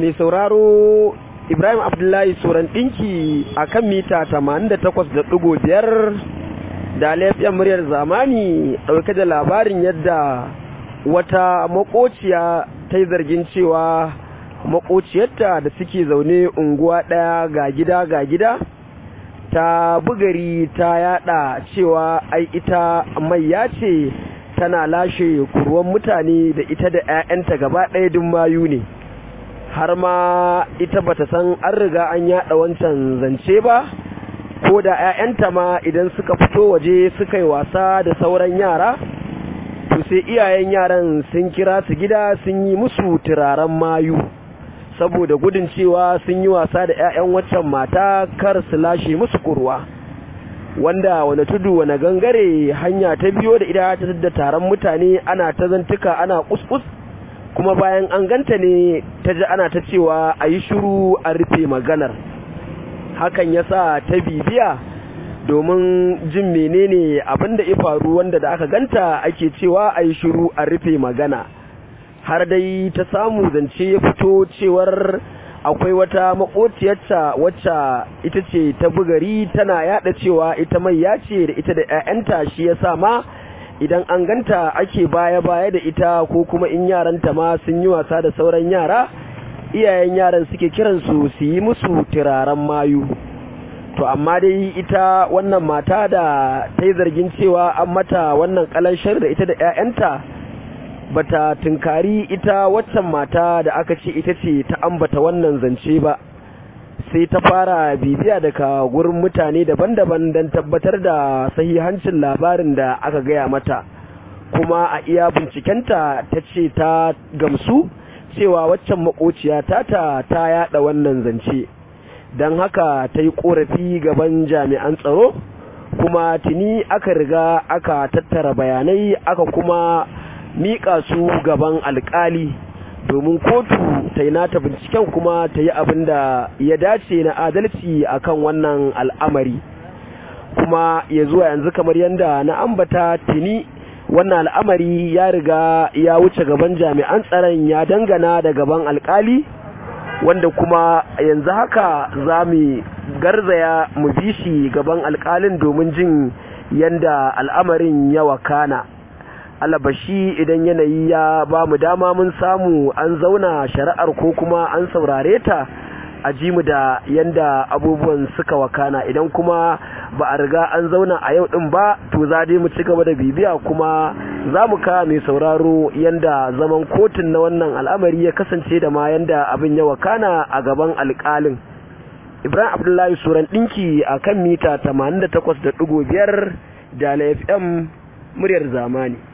mai sauraro Ibrahim Abdullahi Soran ɗinki a kan mita 88.5 da laifiyar muryar zamani ɗauke da labarin yadda wata makociya ta yi zargin cewa makociyarta da suke zaune unguwa ɗaya ga gida ga gida ta bugari ta yada cewa ai ita mai ce tana lashe kurwan mutane da ita da 'ya'yanta gaba ɗaya duk mayu ne har ma ita bata san an riga an yada wancan zance ba ko da 'ya'yanta ma idan suka fito waje suka yi wasa da sauran yara to sai iyayen yaran sun kira su gida sun yi musu turaren mayu saboda gudun cewa sun yi wasa da 'ya'yan waccan mata kar su lashe musu kurwa wanda wani tudu wani gangare hanya ta biyo da ida ta da taron mutane ana ta zantuka ana kuskus kuma bayan an ganta ne ta ji ana ta cewa a yi shuru a rufe maganar hakan ya sa ta bibiya domin jin menene abin da ya faru wanda da aka ganta ake cewa a yi shuru a rufe magana har dai ta samu zance ya fito cewar akwai wata makociyarta wacce ita ce ta bugari tana yada cewa ita mai ya ce da ita da 'ya'yanta shi ya sa ma idan an ganta ake baya-baya da ita ko kuma in yaranta ma sun yi wasa da sauran yara iyayen yaran suke kiransu su yi musu turaren mayu to amma dai ita wannan mata da ta yi zargin cewa an mata wannan kalanshar da ita da 'ya'yanta bata tunkari ita waccan mata da aka ce ita ce ta ambata wannan zance ba sai ta fara bibiya daga gurin mutane daban-daban don tabbatar da sahihancin labarin da aka gaya mata kuma a iya bincikenta ta ce ta gamsu cewa waccan makociya tata ta yada wannan zance don haka ta yi korafi gaban jami'an tsaro kuma tuni aka riga aka tattara bayanai aka kuma miƙa su gaban alƙali domin kotu ta yi nata binciken kuma ta yi abin da ya dace na adalci akan wannan al'amari kuma ya zuwa yanzu kamar yadda na ambata tuni wannan al'amari ya riga ya wuce gaban jami'an tsaron ya dangana da gaban alƙali wanda kuma yanzu haka za mu garzaya mu bi shi gaban alƙalin domin jin yadda al'amarin ya wakana. alabashi idan yanayi ya ba mu dama mun samu an zauna shari'ar ko kuma an saurare ta a ji mu da yanda abubuwan suka wakana idan kuma ba a riga an zauna a yau din ba to za dai mu ci gaba da bibiya kuma za mu kawo mai sauraro yanda zaman kotun na wannan al'amari ya kasance da ma yanda abin ya wakana a gaban alƙalin ibrahim abdullahi suran ɗinki a kan mita 88.5 da fm muryar zamani